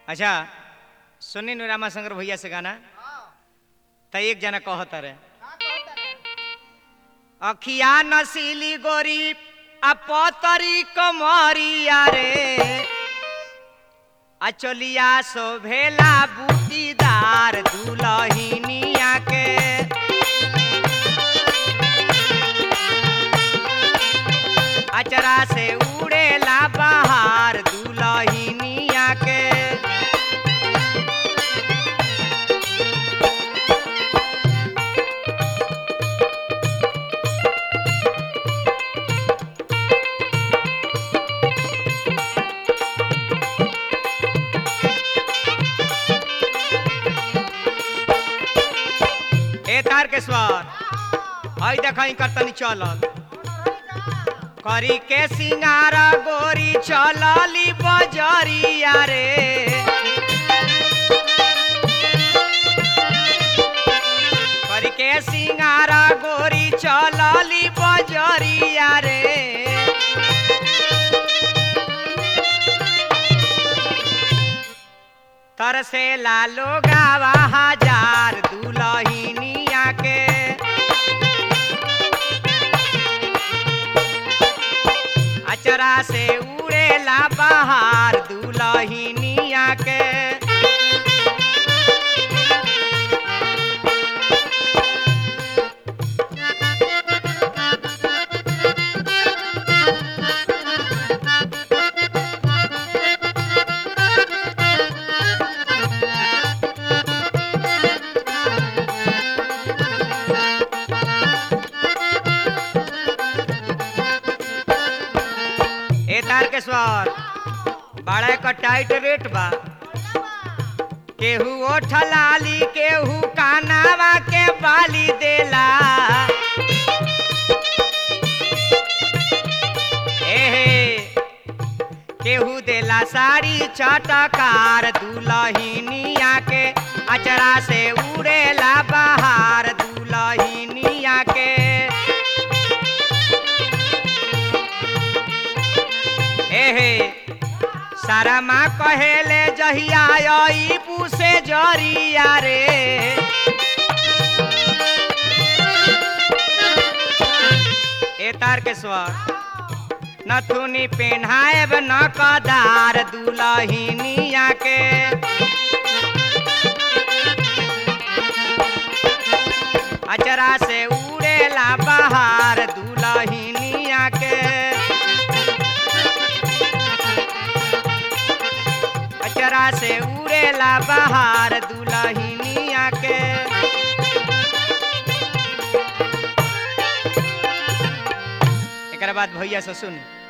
अच्छा सुनी नु रामाशंकर भैया से गाना त एक जना कहता रे अखिया नसीली गोरी आ पतरी कमरिया रे आ चलिया शोभेला बूटीदार दुलहिनिया के अचरा से उड़ेला बाहर दुलहिनिया के ए तार के स्वर हई देखई करतनी चलल करी के सिंगार गोरी चलली बजरिया रे करी के सिंगार गोरी चलली बजरिया रे तरसे लालो गावा हजार दुलहिनिया के अचरा से उड़ेला बाहर दुलहिनिया के ए तार के स्वर बड़ा का टाइट रेट बा केहू ओठ लाली केहू कानावा के बाली देला एहे केहू देला साड़ी चटकार दुलहिनिया के अचरा से उड़ेला बाहर दुलहिनिया के एहे सारा माँ कहेले जहिया आई पूसे जरिया रे ए तार के स्वर नथुनी पेन्हाएब न कदार दुलहिनिया के अचरा से उड़ेला बाहर दुलहिनिया के अचरा से उड़ेला बाहर दुलहिनिया के एक बाद भैया से सुन